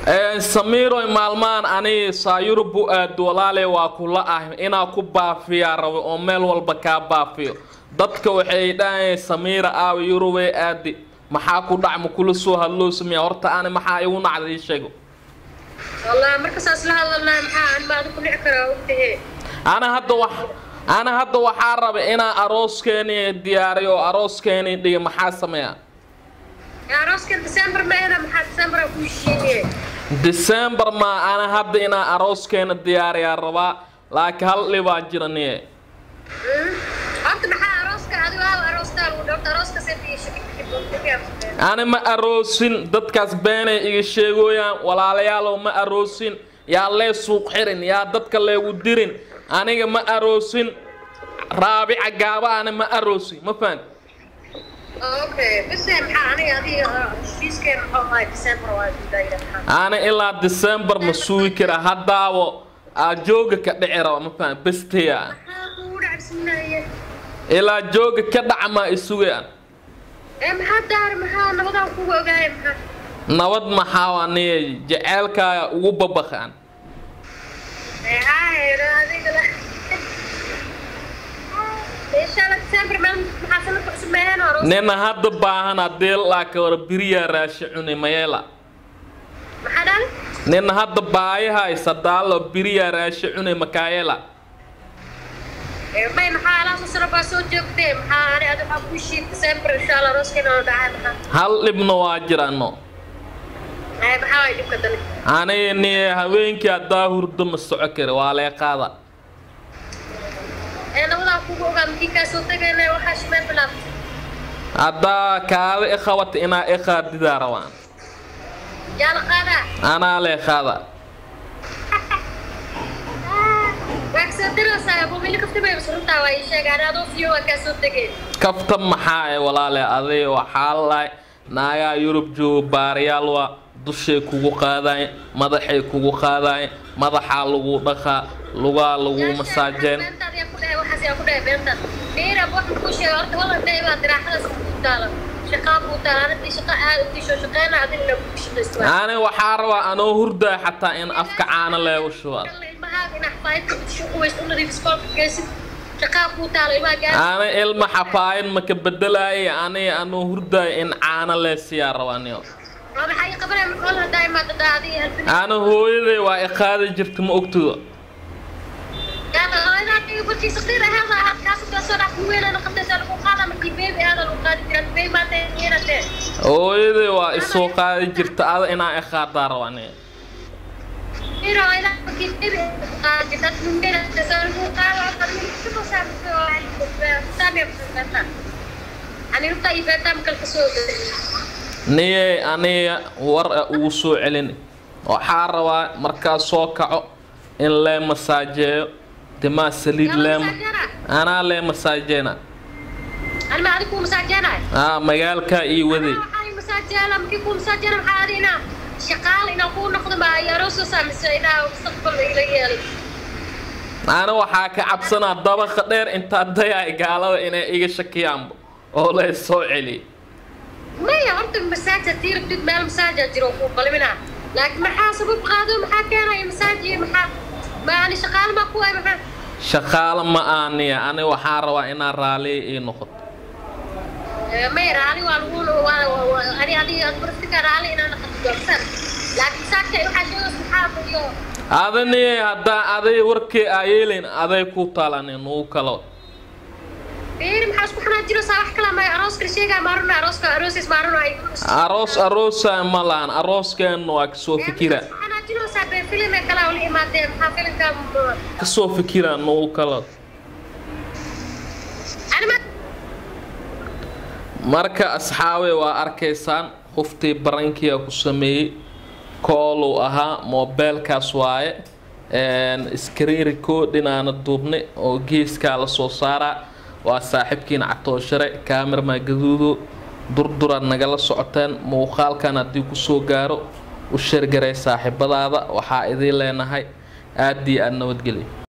samiiroy maalmaan ani saayurub u aado walaale waa kula ah inaa ku baafiyaa rabo oo meel walba kaa baafiyo dadka waxay dhahayeen samiira aawa yurubee aadi maxaa ku dhac ma kula soo hadloo sameeya horta ani maxaa igu nacda ii sheego والله مركز أصلها والله محا أنا ما أدخل عكرة وقتها ana hadda wax ana hadda waxaa raba inaa arooskeeni diyaariyo oo arooskeeni dhiga maxaa sameeya يا روسك ديسمبر ما أنا محا ديسمبر أكون شيء december ma ana hadda inaa arooskeena diyaariyaa rabaa laakiin hal dhibaa jira niye أنت محا روسك هذا هو روسك ودكتور روسك سيدي شكل ani ma aroosin dadkaas beenay iga sheegooyaan walaalayaalow ma aroosin yaa lee suuq xirin yaa dadka leegu dirin aniga ma aroosin raabica gaaba ani ma aroosin ma fahan أوكي بس محا أنا هذه فيس كان محا ديسمبر وايد دايرة محا ani ilaa december ma sugi kara haddaawo aa jooga ka dhici raba ma fahan besteya محا بسم الله ilaa jooga ka dhaca maa isugayaan maxaa daar maxaa nabadaa kugu ogaaya maxaa nabad maxaa waa niye jaceylkaaga ugu babaqaan hayro adiga la inshaalla december meel maxaa sanadka cusub meeheen hore nina hadda baahan haddii laakiin hore biriyaa raashi cuni mayeela maxaa dhan nin hadda baayahay sadaalo biriyaa raashi cuni makaayela may maxaa alaasa sano baa soo joogtee maxaa ani adi waxaa kuu shiid december inshaalla rooskeena oo dhacay maxaa hal dhibna waa jirano ay maxaa waay dhibka dani aniga niye habeenkii haddaa hurdo ma soco kari waa lee qaada ee nabadaa kugu ogaa makii kaa soo tegayna waxaa shimeen bilaabtay haddaa kaada i qabata inaa i qaadidaa rabaan yaa la qaadaa anaa lee qaada waa kasoo diraysaa bumili kafti bay runtaa waa ii sheegaan adoo fiyo waa kaa soo tegeen kafta maxaa e walaale aday waxaa lahay naagaa yurub jooga baariyaal waa dushay kugu qaadayn madaxay kugu qaadayn madaxaa lagu dhaqaa lugaa lagu masaajeen ani waxaa rabaa anoo hurdaa xataa in afka caana leegu shubaad ani ilma xafaayin maka bedelaayay ani anoo hurdaay in caana lee siyaa rabaniyo ani hooyaday waa i qaadi jirta ma ogtido hooyaday waa isoo qaadi jirta ada inaa i qaadaa rabaniyo niye aniga war a ugu soo celini waxaa rabaa markaa soo kaco in lee masaajeeyo timaa saliid leema anaa lee masaajeena aa magaalkaa ii waday ani waxaa ka cabsanaa dabaqa dheer intaa dayaay gaalada inay iga shakiyaanba oo lay soo celiy maya horta masaaj haddii rabtid meel masaajaa jiro kuu qalminaa laakiin maxaa sabab qaado maxaa keenaya masaaj iyo maxaa maani shaqaale maa ku ay maxaa shaqaalo ma aaniya ani waxaa rabaa inaa raaliya ii noqoto may raali waa lagu ani adiga barfika raali inaa naqato doorsan laakiin masaajka waxaa sheegaysa maxaa iyo adaniye haddaa aday warkii aa yeelayn aday ku talanin uu kalo beeri maxaa isku xanaa jiraysaa wax kala maya arooska sheegaa maaruna arooska aroosis maaruna ay aroos aroosa ma lahan arooskeena waa kasoo fikira xanaa jiraysaa bee filime kala ula imaadeen maxaa filimka kasoo fikira nuu kalo anima marka asxaabe waa arkaysaan qoftii barankiya ku sameeyey kooluu ahaa moobeelkaas waaye iskariiriko dhinaana duubnay oo geeskaa la soo saaraa waa saaxiibkiina catooshare kaamirma gaduudo durduraad nagala socoteen muuqaalkan haddii kusoo gaaro u sheergaray saaxiibadaada waxaa idiin leenahay aad iyo aada nabadgelya